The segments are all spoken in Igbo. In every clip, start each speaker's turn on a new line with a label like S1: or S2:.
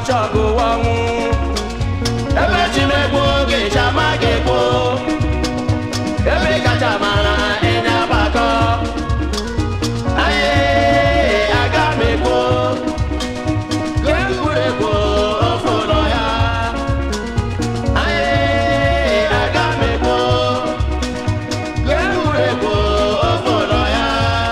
S1: chọgụ ọnwụ ebe chimegbu oge chama ga-egbu ebe kacha mara ịnya gbakọ anyị aga m egbu egwuregwu ofe ụlọ ya anyị aga m egbu egwuregwu ofe ụlọ ya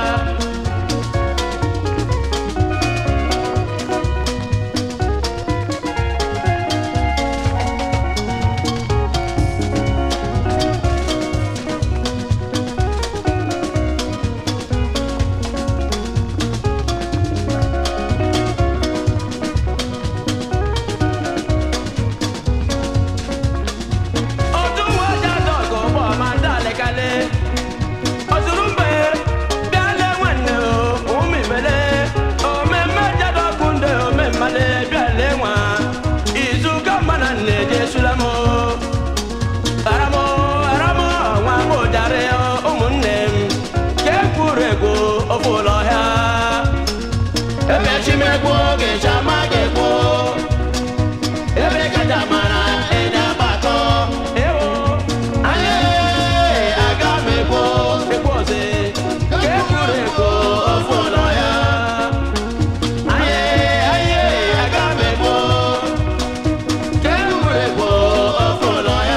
S1: otu nwa ji ada ọgụ ụgbọ ma ndị alekale ozuru mbe bịale nwanne ụmụ ibele omemme jadọkụ ndị omemmale bịale nwa izu ka mma na nne je sulam aramo aramo nwa bụjarị ụmụnne m ka ekwuru egwu ofe ụlọ ọhịa ebe chimegbu oge chama ga-egbu ebe kacha mara ịnya gbakọ ewo anyị aga m egbu egbu ọzọ ka ekwuru egwu ofe ụlọ ya anyị anyị aga m egbu ka ekwuru egwu ofe ụlọ ya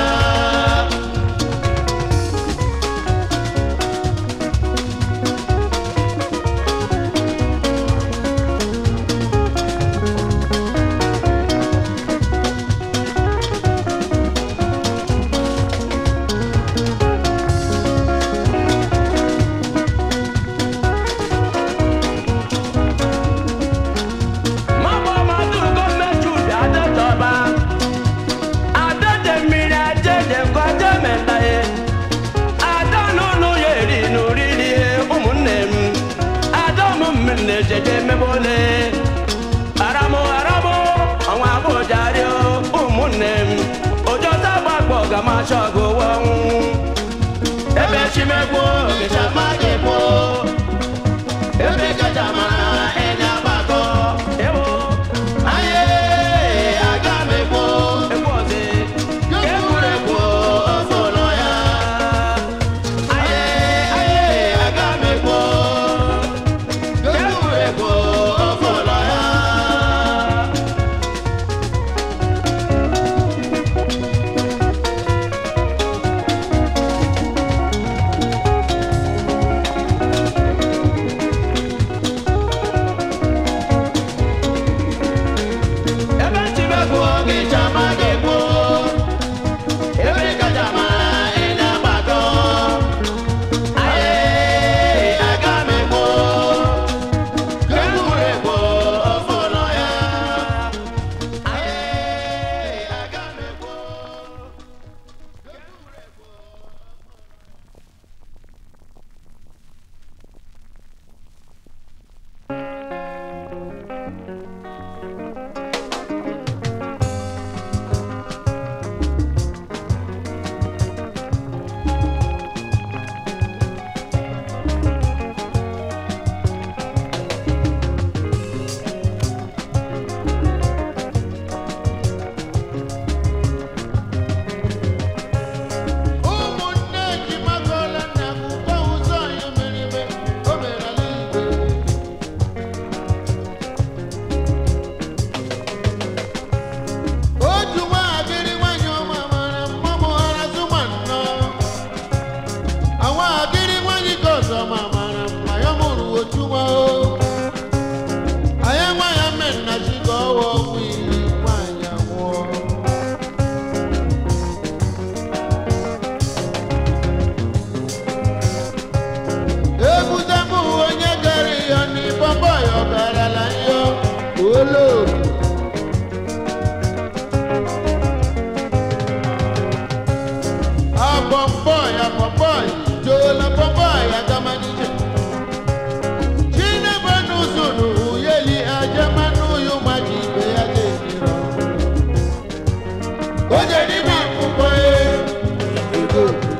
S1: Mabọ madụrụ gọọmenti ubi adọtọba adọte mmiri ajeje nkọje mentaye ada n'ụlọ ya eri n'oriri ụmụnne m ada m mmiri na-ejeje emebe ole aramụ aramụ ọnwa abụjarị ụmụnne m ojọta gbakpọ gamacha ọgụ ọnwụ ebe chimegbu gịchama ga-egbu ebe kacha mara ịnya gbakọ ewo anyị aga m egbu egbu ọzọ ka egwuregwu ofe ụlọ ya anyị anyị aga m egbu ka egwuregwu ofe ụlọ ya ebe chimegbu oge chama ga-egbu ebe kacha mara ịnya gbakọ anyị aga m egbu ka egwuregwu ofe ụlọ ya anyị aga m egbu
S2: ụmụnne ji makọla nna m ụkọ ụzọ ya merime o mere ala igwe otu nwaagịrị nwanyị ọma mara mma mụghara zụma nnọ awaagịrị nwanyị ka ọzọ ma mara mma ya mụrụ otu nwa o anya nwa ya mme nna chi ka ọwa ọnwụ iri nwaanyị anwụọ ebute m onye gara ya n'ịbọbọ ya ọgarala ya olo abọmbọ ya bọbọ joola bọbọ ya gamanije chinebenu zuru uyeli ajamanu yu maji ibe ya ga-ekiri onye n'ime akwụkwọ ya ego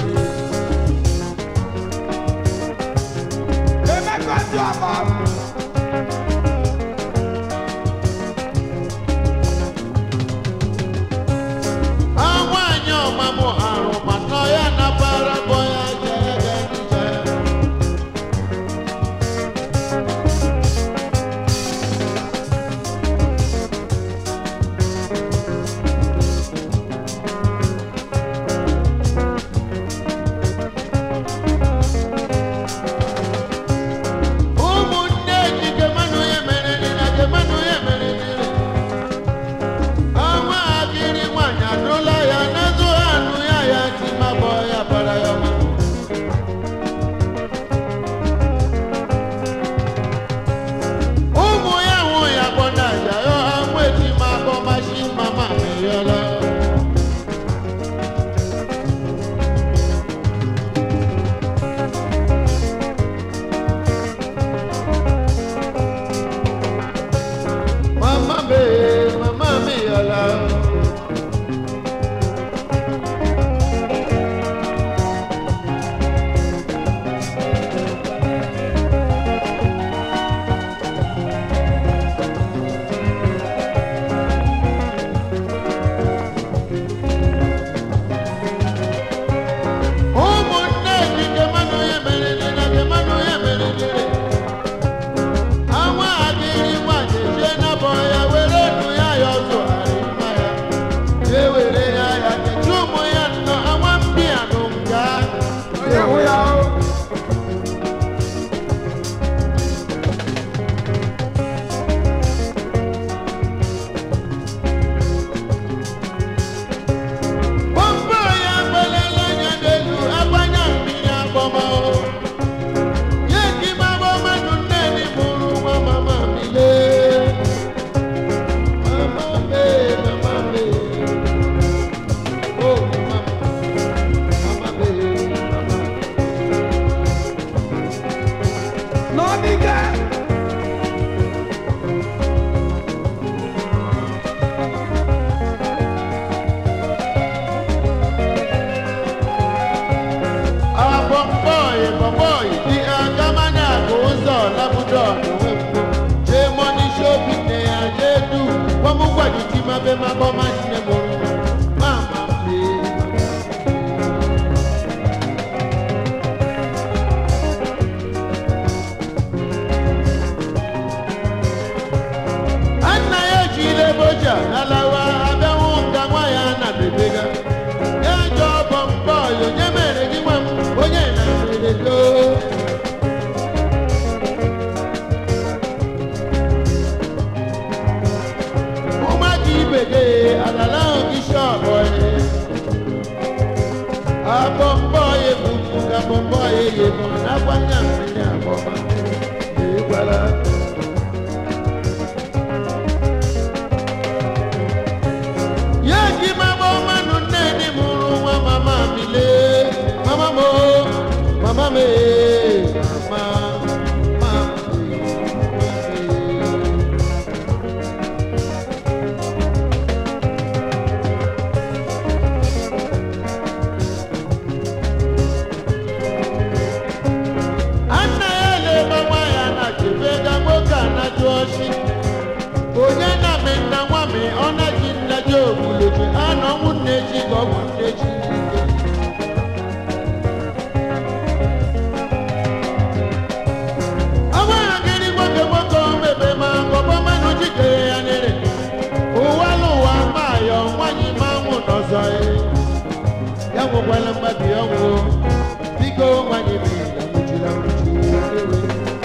S3: Emeka dị ọba
S2: ma bọma nne mụrụ mama mee Anna ya jiri eboja n'alawa abịanwụ nga nwa ya na bebega ya jọ bọmbọ ya onye mere gị nwa m onye na mberede ụmụaka ibe gị alala ahụ gị shọpụ abọmbọ ya ebubu ka bọmbọ ya eyebu n'akwa nya mmiri abọma ekwela ya ji mama ọmanụ nne dị mụrụ nwa mama mi lee mama mo mama me mama mama me, mama me. Anna ya leba nwa ya na chebega nwoke a na-ajụ ọchị onye na-amị nna nwa mi ọ na-eji nleji ogbuloji anọ nwunne ji ka ọ bụ nne ji n'ike ọnwa ya gịrị nwoke nwoke omebe ma ngọbọ mmanụ jikere ya nere ụwa n'ụwa ma yọ nwanyị ma nwụ n'ọzọ ya nwekwala mgbabi ọnwụ biko nwanyị bi na nwụchila nwụchi ewe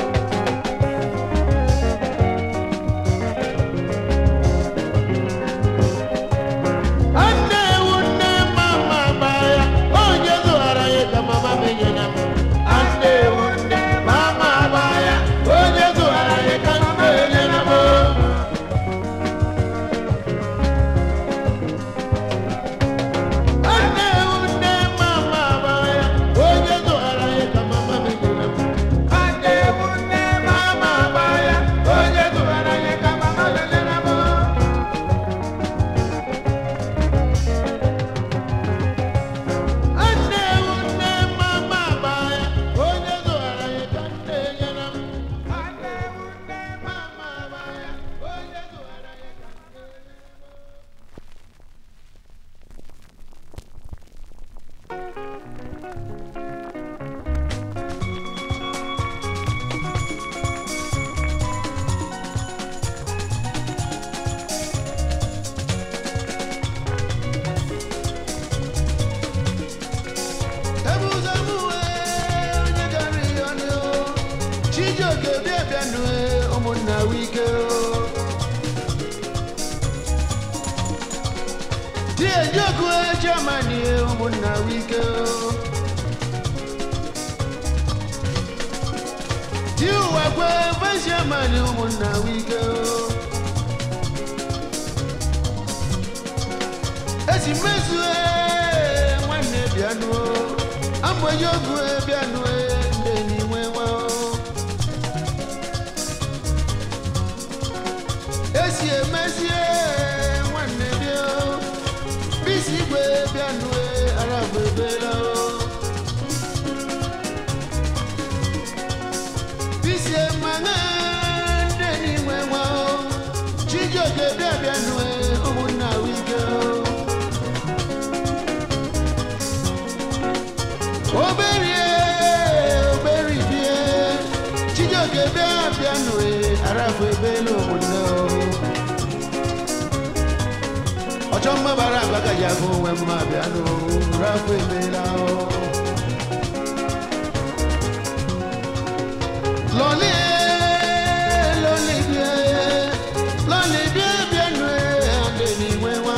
S2: Anne ewu nne mama baya onye zụghara ya ka mama menyere m Anne ewu nne mama baya onye zụghara ya ka mama menyere m Anne ewu nne mama baya onye zụghara ya ka mama menyere m Anne ewu nne mama baya onye zụghara ya ka mama menyere m Nne ewu nne mama baya onye zụghara ya ka nne nyere m. Nne ewu nne mama baya onye zụghara ya ka nne nyere m.
S3: Ebuzemue onye gara ihe ọnụ Chijioke bịa bịanụ ụmụnna wike Diejoku Germany ụmụnna wike Di ụwa kwe vice chairman ụmụnna wike esi mezue nwanne bịanụ amụghị ogu bịanụ ndị n'inwe nwa esi emezie nwanne bịa bisi igwe bịanụ arabụ ebela bisi emana ndị n'inwe nwa chijioke bịa bịanụ ụmụnna wike oberie oberibie chijioke bịa bịanụ arabụ ebela ụmụnne ọchọ mma bara agbagaji agụ onwe mma bịanụ rabụ ebela lọlị lọlị bịa lọlị bịa bịanụ adị n'inwe nwa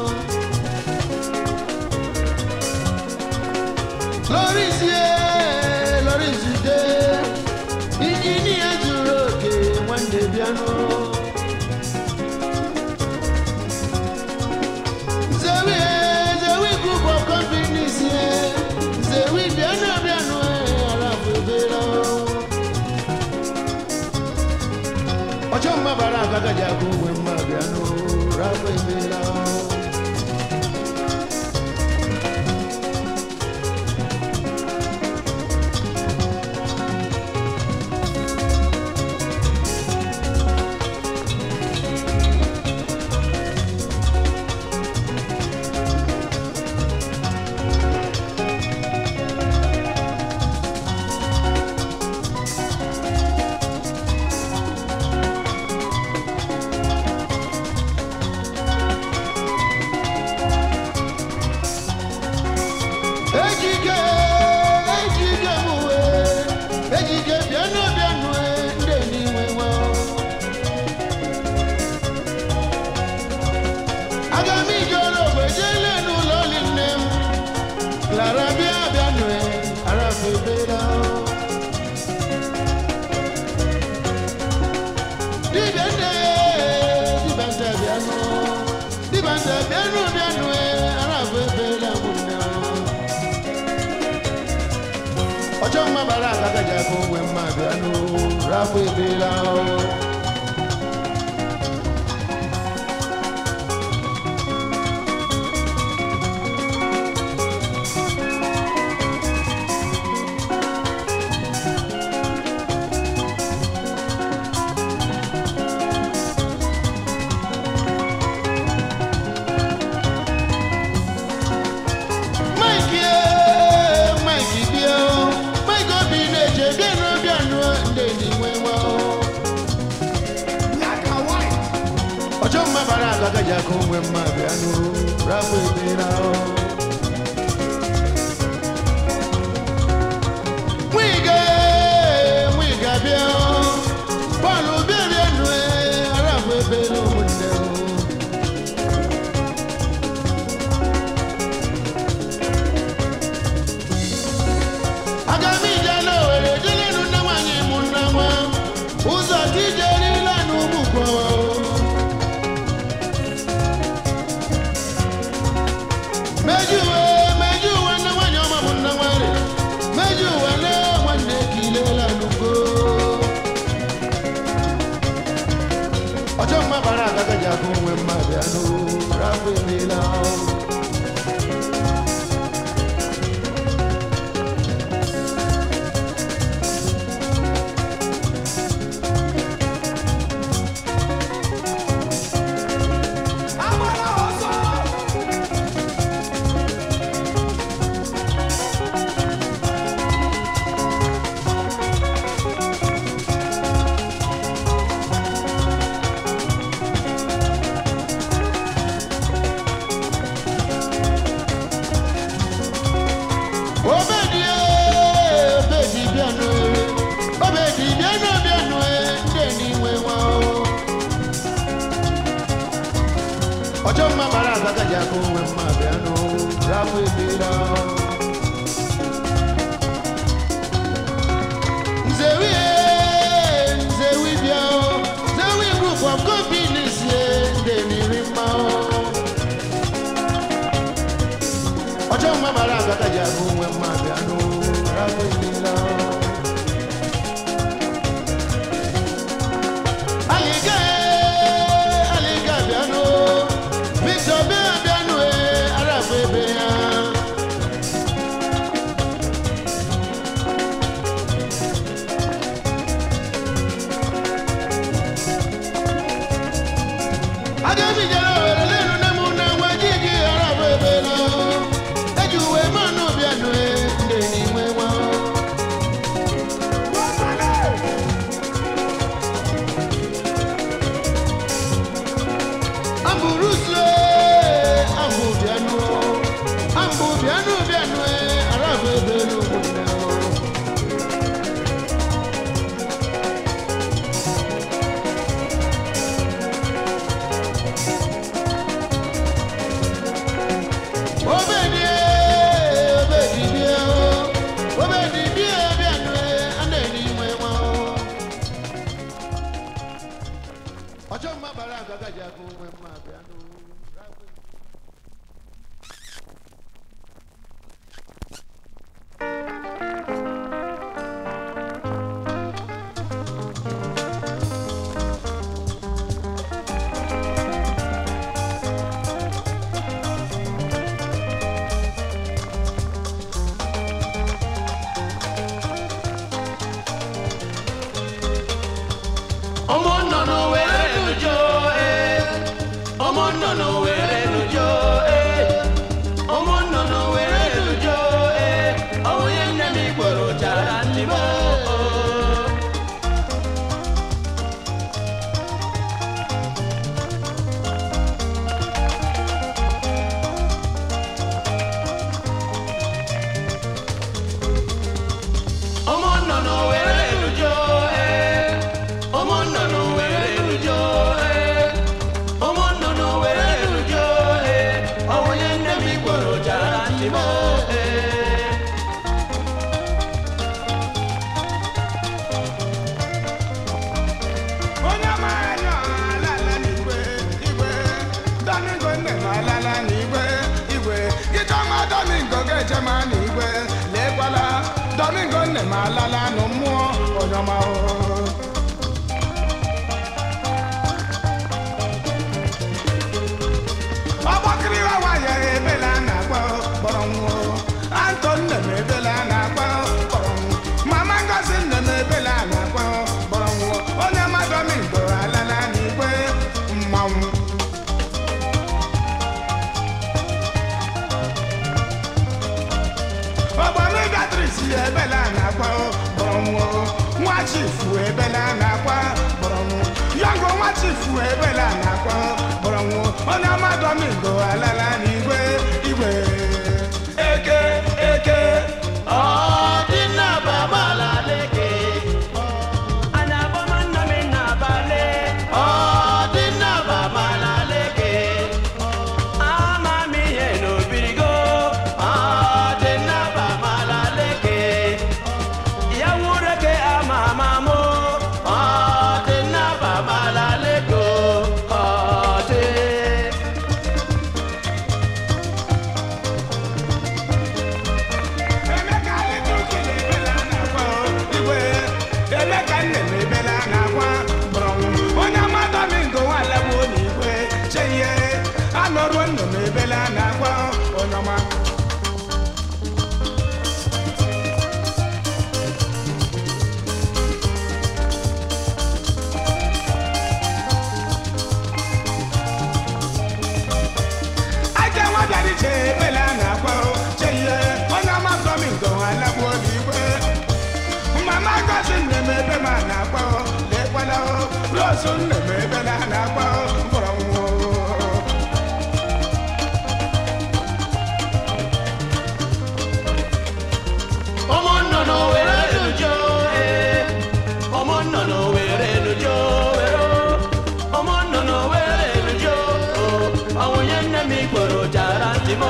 S3: lọrịzie lọrịzide injinia zuru oke nwanne bịanụ zewi zewi group of companies ye zewi bịanụ bịanụ arabụ ebela ọjọ́ mma bara agagaji agụ onwe mma bịanụ rabụ ebela rapụ ebela o Mike eh, Mike bịa o. Mike obi na-eche bịa n'obi anụ ndị enyi nwe nwa o. ọchọ mma bara aga gaji aka onwe mma bịa nụ rapụ ebela o Nwiga eh, Nwiga bịa o. Bọọlụ bịa bịa nụ eh, rapụ ebela ụmụnne o aga m ije n'owere jelenu nne nwanyị mụ nna nwa ụzọ ka ije erila n'ụmụgwọ mejuwe mejuwe nne nwanyị ọma mụ nna nwanyị mejuwe le nwanne ka ilela n'ugo ọchọ mma bara aga gaji akụ onwe mma bịa n'o rapụ emela obedi obedi bịanụ obedi bịanụ bịanụ ndị enyi nwe nwa ọchọ mma bara aga gaji aka onwe mma bịanụ rapụ ebela nzewi nzewi bịa nzewi group of companies ndị enyi nri mma ọjọ́ mma mara agagaji agụ nwe mma bịanụ rapụ ebela alịga alịga bịanụ victor bịa bịanụ e arapụ ebe ya agabijara owere lelu nne m na nwa ji gị arapụ ebela eji uwe mmanụ bịanụ e ndị n'inwe nwa amburusie ambụ bịanụ ambụ bịanụ bịanụ e arapụ ebela ụmụnne o obedi obedi bịa obedi bịa bịanụ a na-eri inwe nwa ọchọ mma bara aga gaji aka onwe mma bịanụ
S1: ọmọ nnọnọ were nujo ee ọmọ nnọnọ were nujo ee ọmọ nnọnọ were nujo ee onye nne m igboro chara ndị m oo ọmọ nnọnọ were nujo ee ọmọ nnọnọ were nujo ee ọmọ nnọnọ were nujo ee onye nne m igboro chara ndị m ee
S4: onye maara alala n'igwe igwe domingo nne m alala n'igwe igwe gịchọma domingo ga-echema n'igwe lekwala domingo nne m alala nụ mmụọ onye ọma o ebela na-akwa bọrọnwụ nwa chifu ebela na-akwa bọrọnwụ yango nwa chifu ebela na-akwa bọrọnwụ onye amadomigo alala n'igwe igwe eke eke
S1: ọdịnaba malaleke anabọma nna m na-abalị ọdịnaba malaleke ama m ihe n'obirigo ọdịnaba malaleke ya wureke ama ama mụ ọdịnaba malaleke ọdị
S4: emeka alịtụkele ebela na-akwa igwe emeka nne m ebela na-akwa bọrọnwụ onye amadomigo nwalagbuo n'igwe cheihe anọruo nnu m ebela na-akwa onye ọma aja nwa bịara iche ebela na-akwa cheihe onye amadomigo nwalagbuo n'igwe mama gosi nne m ebe ma na-akwa lekwala rosu nne m ebela na-akwa bọrọnwụ
S1: ọmọ nnụnụ were elujo ee ọmọ nnụnụ were elujo were ọmọ nnụnụ were elujo o ọnwụnye nne m ikporo jara ntị m o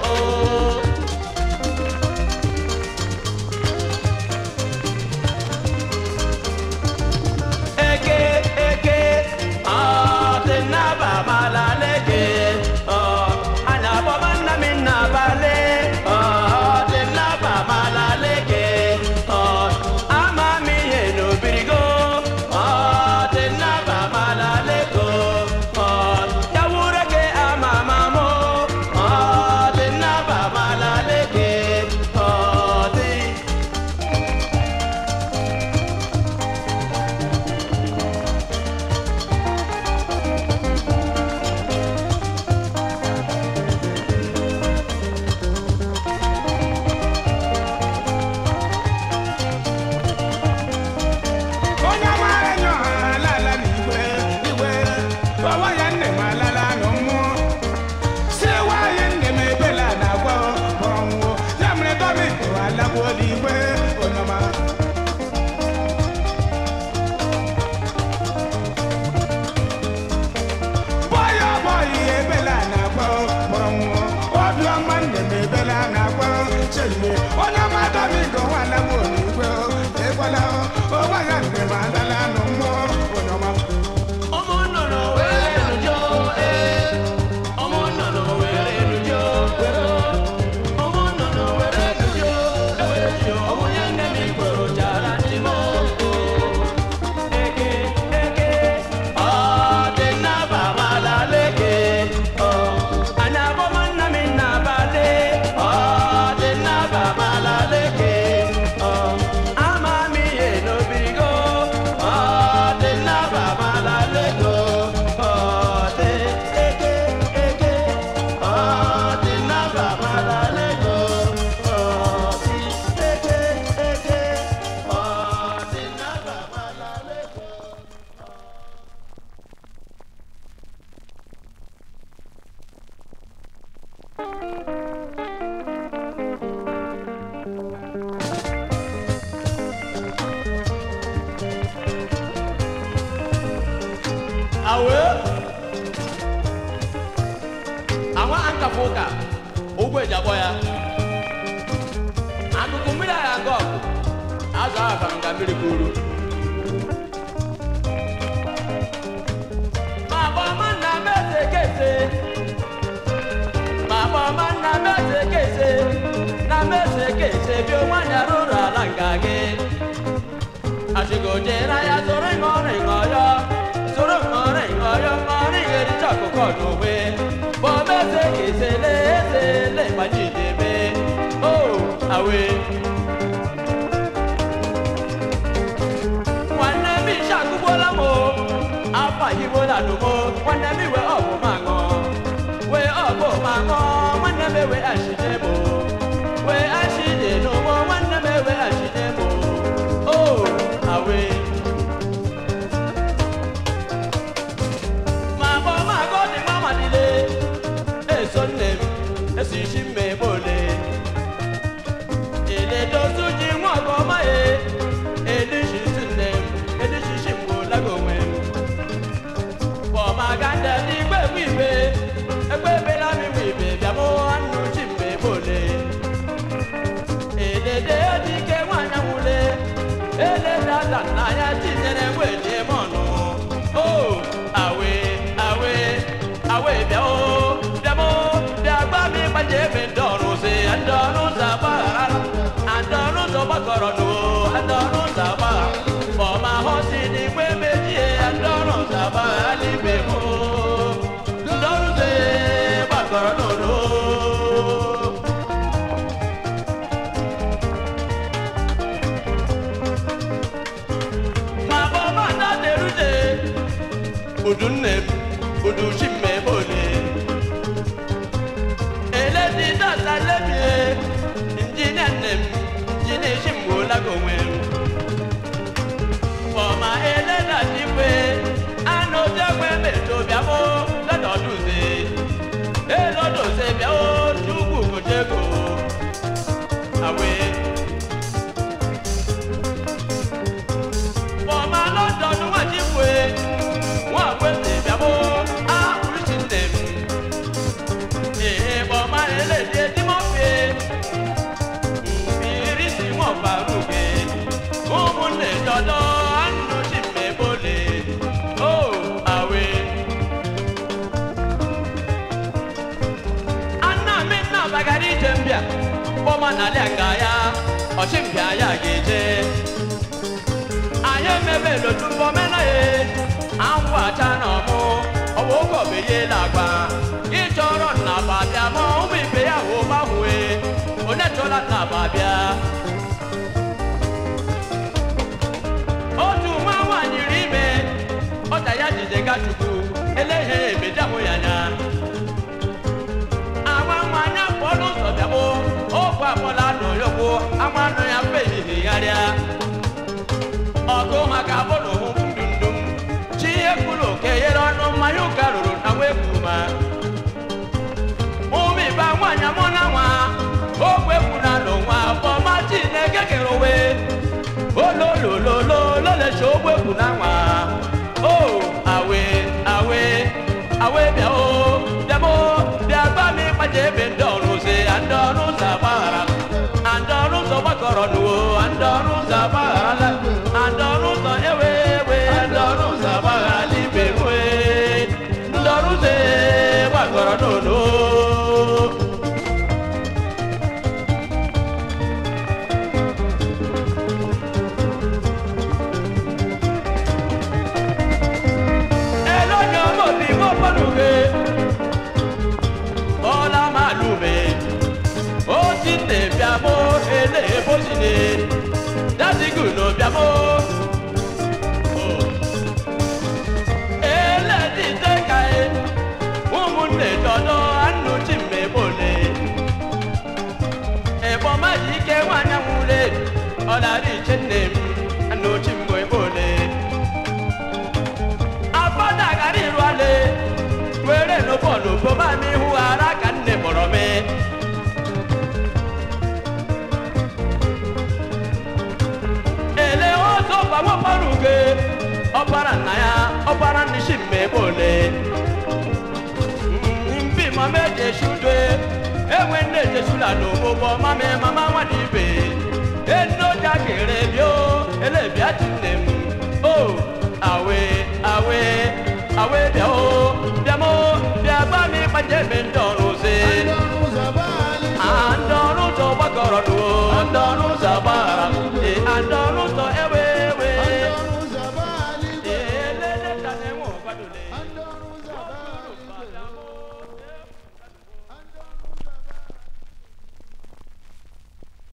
S1: eke eke ọdịnaba malaleke ọ ana abọba nna m nnabalị ọdịnaba malaleke ọ ama m ihe n'obirigo ọdịnaba malaleko ọ ya wureke ama ama mụ ọdịnaba malaleke ọ dị
S4: onye amaara enye ọha alala n'igwe igwe ọwa ya nne m alala nụ mmụọ si nwaanyị nne m ebela na-agwa bọrọnwụ ya mere dọmiko alagbuo n'igwe onye ọma bọyọ bọyị ebela na-agwa bọrọnwụ obiọma nne m ebela na-agwa cheihe onye ọma dọmiko nwa alagbuo n'igwe ekwela ọwa ya nne m alala nụ mmụọ onye ọma
S1: ọmọ nnụnụ were elujo ee ọmọ nnụnụ were elujo were ọmọ nnụnụ were elujo elujo ọmụnye nne m igboro jara ntị m eke eke ọdịnaba malaleke ọ anyị abọma nna m nnabalị ọdịnaba malaleke ọ ama m ihe n'obirigo ọdịnaba malaleko ọdị eke eke ọdịnaba malaleko ọdị eke eke ọdịnaba malaleko awe àwọn ankafoka ogbe ìjàbọ ya akụkụ mmiri agha nke ọkụ azụ ahụ ka nga mmiri kwuru ma bọma nna m eze kese ma bọma nna m eze kese na m eze kese bi nwanyị arụrụ ala nga gị achịgojere ya soro ịṅọrọ ịṅọyọ soro ịṅọrọ ịṅọyọ ṅọrọ ịghericha ọkụkọ n'onwe bọmeze kesele ezele gbajidebe o awe nwanne m isha akụgbuola m o afọ ahigbola n'ugbo nwanne m iwe ọbụ ma ṅụọ wee ọbụ ma ṅụọ nwanne m ewe ashije m o wee ashije n'ugbo nwanne m ewe esisi mmebole eledozu ji nwa ọgọma ye edishisi nne m edishisi mgbolagonwe m bọmaganda n'igwe m ibe egbe ebela m iwe ibe bịamụ anụ chi mmebole elede dike nwanyị nwule eledada nna ya tinyere nwede m ọnụ o awe awe awe bịa o bịa mo bịa gba m ịgbaje ebe ndị ọrụ si ndị ọrụ ụzọ agbaghara ndị ọrụ ụzọ gbakọrọ nụ ndị ọrụ ụzọ agbaghara ọma hụ si n'igwe mejie ndị ọrụ ụzọ agbaghara n'ime m ndị ọrụ ụzọ gbakọrọ n'ụlọ ma bọba na deruje udu nne m udu chi m ebe ole eledi data lebie injinia nne m injinia chi m gbola gonwe m fọma eleda dikwe anụ jegwe meto bịamo lọdọduze elodoze bịao chukwu kojego awe fọma lọdọdún wà jí fue wọn àgbẹ̀sẹ̀ ìbíàmọ́ àkùrìsì nẹ̀ mi. èè fọma eléde tí mo fi ìrísí wọn fàrúgẹ òun lè dọdọ àánú sí mi bólè ó àwẹ. anna mi nna bagari jembia fọma nàlẹ́ àgàyà ọ̀ṣìǹbíà yà gèjè anyị emebe n'otu mbọ mena ye anwụ acha na ọmụ ọwụ oge obenye na-agba ịchọrọ nnaba bịa ma ụmụ ibe ya wụ gbanwe onye chọla nnaba bịa otu nwa nwaanyị ri ime ọda ya jide gachukwu eleghe ebedamụ ya anya awa nwa anya pụọ n'ụzọ bịabụ okwu akpọla n'oyokwu ama anụ ya mfe ehihie gharịa ọgụ maka bụrụ ndundum chi ekwuru oke yere ọnụ mmanya ụka ruru na nwekwuma ụmụ ibe nwaanyị mụ na nwa ogwe kwuna n'onwa fọma chineke kere owe ololololo lelecha ogwe kwuna nwa o awe awe awe bịa o bịamo bịa gba m ịgbaje ebe ndị ọrụ si ndị ọrụ ụzọ agbaghara ndị ọrụ ụzọ gbakọrọ n'uwo ndị ọrụ ụzọ agbagharala ndị ọrụ ụzọ ewe ewe ndị ọrụ ụzọ agbaghara n'ime nwe ndị ọrụ ụzọ gbakọrọ n'ụlọ elonye ọmọbi mọpọnuge ọlá màlúme ó ti tè bíamó eléèbó sì ni dásìkò ló bíamó. eléèdì tẹ́ka ẹ̀ ụmụnne dọdọ anụ chi mmebole ẹ̀bọ̀n má yí ké nwanyị nwule ọ̀làrí iche nne m anụ chi mmebole afọdà kárí ìlú alẹ́ wẹ́rẹ́ ló bọ̀lù bó bá mi hu ara kà ń nè bọ̀rọ̀ mi. èlé ó tó fàwọn pọ́nrùgé ọ̀bára nàyà ọ̀bára níṣì mẹ́bọ̀lẹ̀. nbí mọ méje ṣùdé ewé ndéje ṣùlànà òbọ̀ mami mama wà níbẹ̀. enójà kéré bí ó elébi àti nèm ó àwẹ̀ àwẹ̀ àwẹ̀ bíà ó bíà mọ́ bíà bá mi pàjẹ́ mi ń dọ̀rùn.